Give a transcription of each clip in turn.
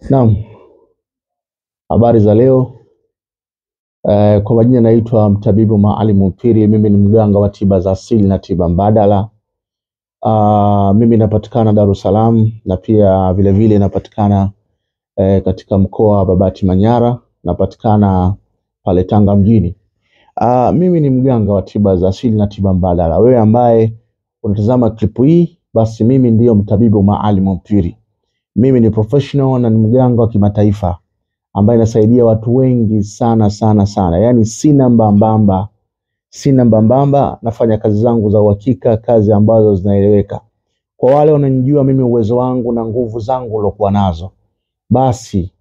Naam, habari za leo. Eh, kwa majina naitwa mtabibu Maalim Mpiri. Mimi ni mganga wa tiba za asili na tiba mbadala. Ah, mimi napatikana Dar es Salaam na pia vile vile napatikana eh, katika mkoa wa Babati Manyara, napatikana pale Tanga mjini. Ah, mimi ni mganga wa tiba za asili na tiba mbadala. Wewe ambaye unatazama klipu hii, basi mimi ndiyo mtabibu Maalim Mpiri. Mimi ni professional na ni mganga wa kimataifa ambaye nasaidia watu wengi sana sana sana, yaani sina mbambamba, sina mbambamba. Nafanya kazi zangu za uhakika, kazi ambazo zinaeleweka. Kwa wale wananijua mimi, uwezo wangu na nguvu zangu nilokuwa nazo, basi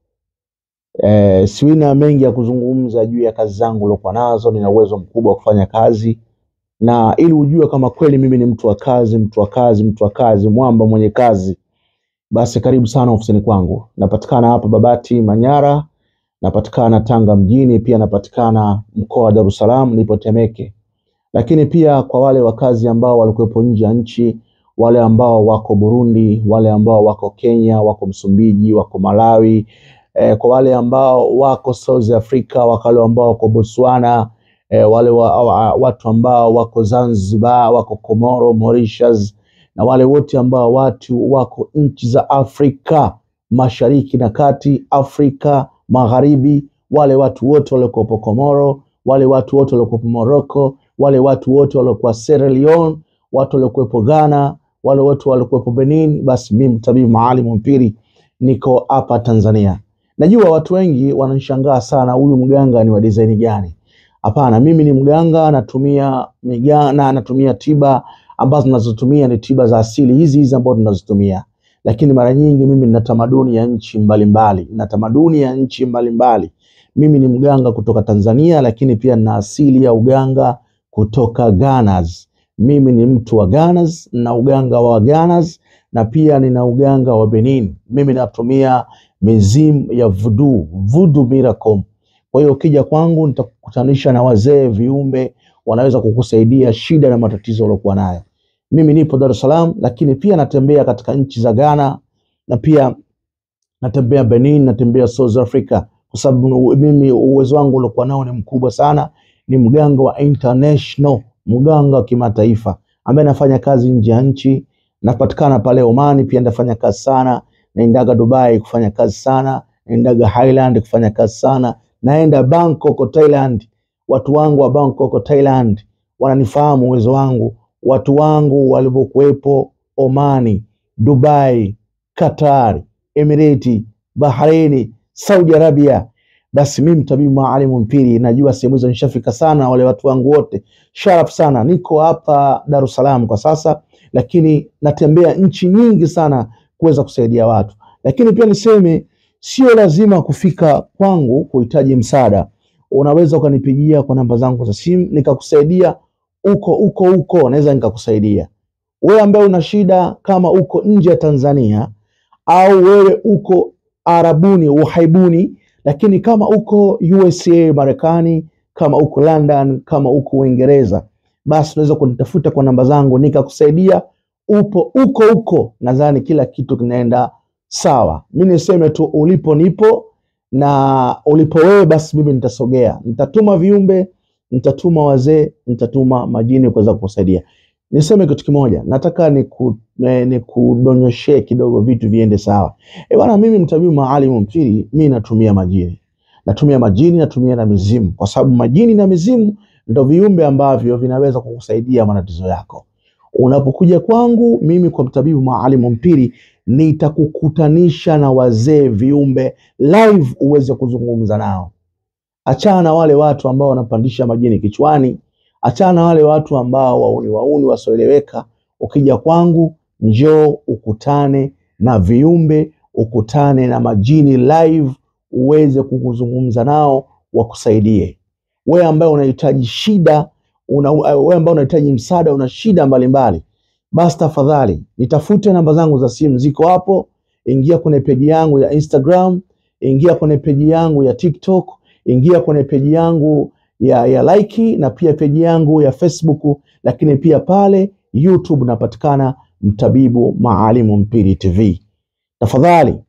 eh, siwina mengi ya kuzungumza juu ya kazi zangu nilokuwa nazo. Nina uwezo mkubwa wa kufanya kazi, na ili ujue kama kweli mimi ni mtu wa kazi, mtu wa kazi, mtu wa kazi, mwamba mwenye kazi basi karibu sana ofisini kwangu. Napatikana hapa Babati Manyara, napatikana Tanga mjini, pia napatikana mkoa wa Dar es Salaam, nipo Temeke. Lakini pia kwa wale wakazi ambao walikuwepo nje ya nchi, wale ambao wako Burundi, wale ambao wako Kenya, wako Msumbiji, wako Malawi, eh, kwa wale ambao wako South Africa, wale ambao wako Botswana, eh, wale wa, wa, watu ambao wako Zanzibar, wako Komoro, Mauritius na wale wote ambao watu wako nchi za Afrika Mashariki na Kati, Afrika Magharibi, wale watu wote waliokuwepo Komoro, wale watu wote waliokuwepo Morocco, wale watu wote waliokuwa Sierra Leone, watu waliokuwepo Ghana, wale watu waliokuwepo Benin, basi mimi mtabibu Maalim Mpiri niko hapa Tanzania. Najua watu wengi wananishangaa sana, huyu mganga ni wa design gani? Hapana, mimi ni mganga, natumia migana, natumia tiba ambazo tunazotumia ni tiba za asili hizi hizi ambazo tunazotumia, lakini mara nyingi mimi nina tamaduni ya nchi mbalimbali, na tamaduni ya nchi mbalimbali. Mimi ni mganga kutoka Tanzania, lakini pia nina asili ya uganga kutoka Ghana. Mimi ni mtu wa Ghana na uganga wa Ghana, na pia nina uganga wa Benin. Mimi natumia mizimu ya voodoo, voodoo miracle. Kwa hiyo ukija kwangu nitakukutanisha na wazee viumbe wanaweza kukusaidia shida na matatizo uliokuwa nayo. Mimi nipo Dar es Salaam, lakini pia natembea katika nchi za Ghana na pia natembea Benin, natembea South Africa, kwa sababu mimi uwezo wangu uliokuwa nao ni mkubwa sana. Ni mganga wa international, mganga wa kimataifa ambaye nafanya kazi nje ya nchi. Napatikana pale Omani, pia nafanya kazi sana. Naendaga Dubai kufanya kazi sana, naendaga Highland kufanya kazi sana, naenda Bangkok Thailand. Watu wangu wa Bangkok Thailand wananifahamu uwezo wangu. Watu wangu walivyokuwepo Omani, Dubai, Qatar, Emirati, Bahraini, Saudi Arabia, basi mimi mtabibu Maalim Mpiri najua sehemu hizo nishafika sana. Wale watu wangu wote sharaf sana. Niko hapa Dar es Salaam kwa sasa, lakini natembea nchi nyingi sana kuweza kusaidia watu. Lakini pia niseme sio lazima kufika kwangu kuhitaji msaada unaweza ukanipigia kwa namba zangu za simu nikakusaidia uko uko huko, naweza nikakusaidia wewe ambaye una shida, kama uko nje ya Tanzania au wewe uko Arabuni uhaibuni, lakini kama uko USA Marekani, kama uko London, kama uko Uingereza, basi unaweza kunitafuta kwa namba zangu nikakusaidia upo uko huko. Nadhani kila kitu kinaenda sawa. Mi niseme tu ulipo nipo na ulipo wewe basi mimi nitasogea, nitatuma viumbe, nitatuma wazee, nitatuma majini kuweza kukusaidia. Niseme kitu kimoja, nataka nikudonyoshee ni kidogo vitu viende sawa. E bwana, mimi mtabibu Maalim Mpiri, mi natumia majini, natumia majini, natumia na mizimu, kwa sababu majini na mizimu ndo viumbe ambavyo vinaweza kukusaidia matatizo yako. Unapokuja kwangu mimi kwa mtabibu Maalim Mpiri nitakukutanisha na wazee viumbe live uweze kuzungumza nao. Achana na wale watu ambao wanapandisha majini kichwani, achana na wale watu ambao wauni wauni wasioeleweka. Ukija kwangu, njoo ukutane na viumbe, ukutane na majini live, uweze kukuzungumza nao, wakusaidie wewe ambaye unahitaji shida una, wewe ambaye unahitaji msaada, una shida mbalimbali basi tafadhali nitafute, namba zangu za simu ziko hapo. Ingia kwenye peji yangu ya Instagram, ingia kwenye peji yangu ya TikTok, ingia kwenye peji yangu ya, ya like na pia peji yangu ya Facebook, lakini pia pale YouTube napatikana mtabibu Maalim Mpiri TV. Tafadhali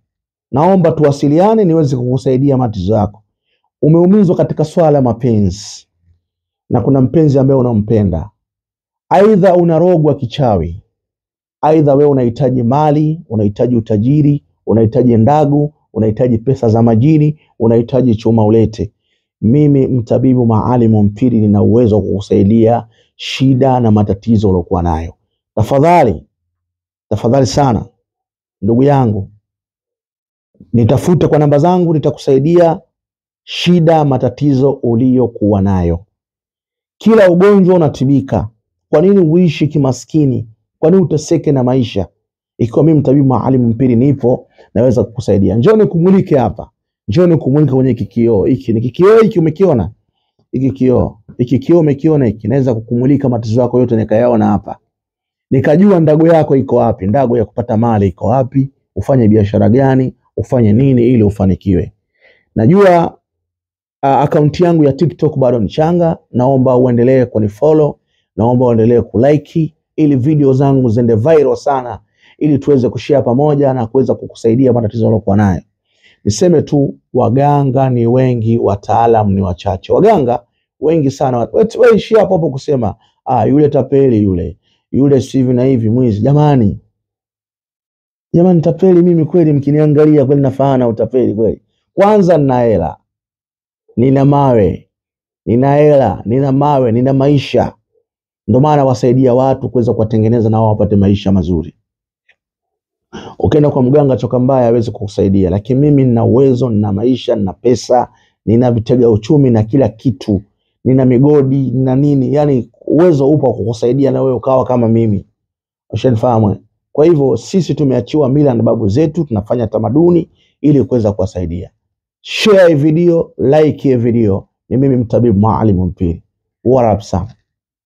naomba tuwasiliane niweze kukusaidia matatizo yako. Umeumizwa katika swala la mapenzi na kuna mpenzi ambaye unampenda, aidha unarogwa kichawi, aidha wewe unahitaji mali, unahitaji utajiri, unahitaji ndagu, unahitaji pesa za majini, unahitaji chuma ulete. Mimi mtabibu Maalimu Mpiri nina uwezo wa kukusaidia shida na matatizo uliokuwa nayo. Tafadhali, tafadhali sana ndugu yangu, nitafute kwa namba zangu, nitakusaidia shida, matatizo uliyokuwa nayo. Kila ugonjwa unatibika. Kwa nini uishi kimaskini? Kwa nini uteseke na maisha? Ikiwa mimi mtabibu Maalimu Mpiri nipo, naweza kukusaidia. Njoo nikumulike hapa, njoo nikumulike kwenye kikioo hiki. Ni kikioo hiki, umekiona hiki kioo? Hiki kioo umekiona hiki? Naweza kukumulika matatizo yako yote nikayaona hapa, nikajua ndago yako iko wapi, ndago ya kupata mali iko wapi, ufanye biashara gani, ufanye nini ili ufanikiwe. Najua uh, akaunti yangu ya TikTok bado ni changa, naomba uendelee kunifollow, naomba uendelee kulike ili video zangu ziende viral sana, ili tuweze kushare pamoja na kuweza kukusaidia matatizo uliokuwa nayo. Niseme tu waganga ni wengi, wataalam ni wachache. Waganga wengi sana, wewe ishi hapo hapo kusema ah, yule tapeli yule yule si hivi na hivi, mwizi. Jamani, jamani, tapeli mimi kweli? Mkiniangalia kweli nafaana utapeli kweli? Kwanza nina hela, nina mawe, nina hela, nina mawe, nina maisha. Ndio maana wasaidia watu kuweza kuwatengeneza na wao wapate maisha mazuri. Ukienda kwa mganga choka mbaya hawezi kukusaidia, lakini mimi nina uwezo, nina maisha, nina pesa, nina vitega uchumi na kila kitu, nina migodi, nina nini, yani uwezo upo wa kukusaidia na wewe ukawa kama mimi. Ushanifahamu? Kwa hivyo sisi tumeachiwa mila na babu zetu, tunafanya tamaduni ili kuweza kuwasaidia. Share hii video, like hii video. Ni mimi mtabibu Maalimu Mpiri. What up sana.